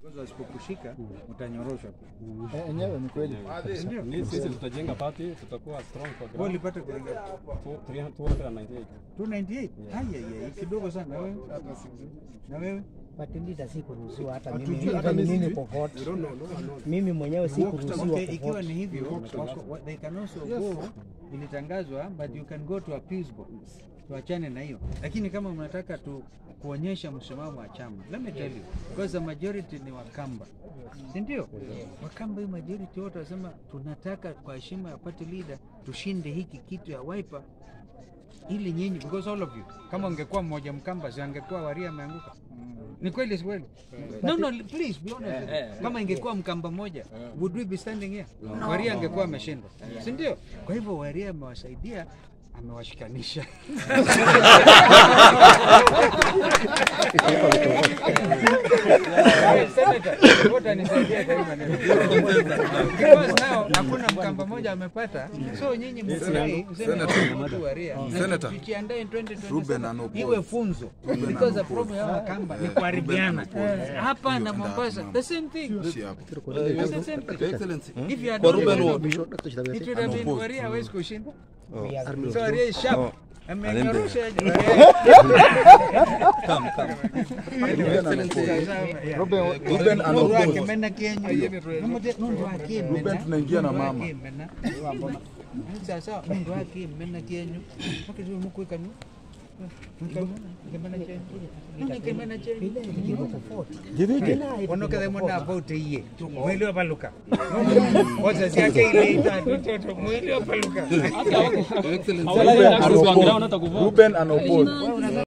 Wasipokushika utanyoroshwa pia. Eh, enyewe ni kweli. Ndio. Ni sisi tutajenga party, tutakuwa strong kwa Wewe ground. ulipata kuingia 298. 298. Haya ya kidogo sana na wewe. Na wewe? Patilita si kuruhusiwa hata Hatujui, mimi, hata hata mimi mimi sijui. popote. Mimi mwenyewe si kuruhusiwa Okay, ikiwa popote. ni hivyo wako- wa- they can also go ilitangazwa but you can go to appeals board. Tuachane na hiyo. Lakini kama mnataka tu kuonyesha msimamo wa chama, let me tell you because the majority ni Wakamba. Si ndio? Wakamba hii majority wote wasema tunataka kwa heshima ya party leader tushinde hiki kitu ya Wiper ili nyinyi because all of you kama ungekuwa mmoja Mkamba si angekuwa Waria ameanguka. Ni kweli si kweli? No, no, please be honest. Kama ingekuwa Mkamba moja, would we be standing here? Waria angekuwa ameshindwa, si ndio? Kwa hivyo Waria amewasaidia, amewashikanisha. Senator, wote anisaidia kwa hii maneno. Because now hakuna Mkamba moja amepata, so nyinyi mfurahi, mseme watu Waria. Na Senator. tujiandae in Ruben 2027 Anopol. iwe funzo because the problem ya Wakamba ni kuharibiana hapa na Mombasa the same thing Shi hapo. It's the same thing Excellency. if you had Kwa done Ruben it, Ward. it would have been Waria hawezi kushinda We are so Waria is sharp amenyorosha Ruben, Ruben Anopol. Kemena Kenya nundu wake Ruben tunaingia na mama. sasa nundu wake mena Kenya wakati mukwika ni Kemena Kenya Nundu Kemena Kenya onokethe muna vote iye mwili wapaluka oza siake ile itatu toto mwili wapaluka Hawezi access wangu hata kuvaa. Ruben Anopol.